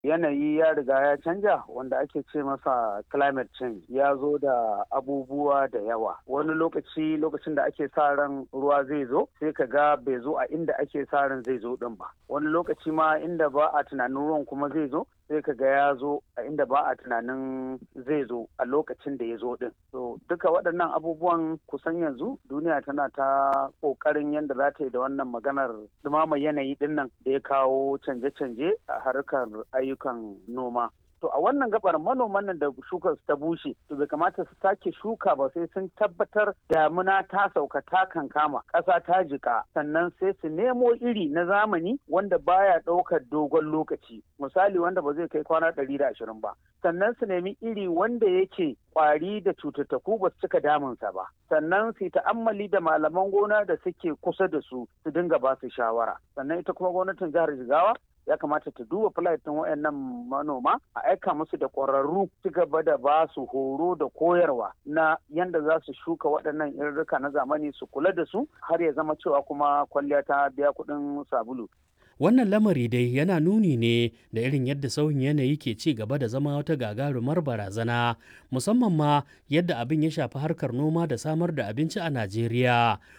yanayi ya riga ya canja wanda ake ce masa climate change ya zo da abubuwa da yawa wani lokaci lokacin da ake sa ran ruwa zai zo sai ka ga bai zo a inda ake sa ran zai zo din ba wani lokaci ma inda ba a tunanin ruwan kuma zai zo sai ka ga ya zo a inda ba a tunanin zai zo a lokacin da ya zo din so duka waɗannan abubuwan kusan yanzu duniya tana ta ƙoƙarin yadda za ta yi da wannan maganar dumama yanayi din nan da ya kawo canje-canje a harkar ayyukan noma to a wannan gabar manoman nan da shukar ta bushe to bai kamata su sake shuka ba sai sun tabbatar damuna ta sauka ta kankama ƙasa ta jika sannan sai su nemo iri na zamani wanda baya ɗaukar dogon lokaci misali wanda ba zai kai kwana ɗari da ashirin ba sannan su nemi iri wanda yake kwari da cututtuku ba su cika damunsa ba sannan su ta'ammali da malaman gona da suke kusa da su su dinga ba su shawara sannan ita kuma gwamnatin jihar jigawa ya kamata ta duba ɗin wayannan manoma a aika musu da ƙwararru ci gaba da ba su horo da koyarwa na yanda za su shuka waɗannan irrika na zamani su kula da su har ya zama cewa kuma kwalliya ta biya kuɗin sabulu. Wannan lamari dai yana nuni ne da irin yadda sauyin yanayi ke ci gaba da zama wata gagarumar barazana musamman ma yadda abin ya shafi harkar noma da samar da abinci a Najeriya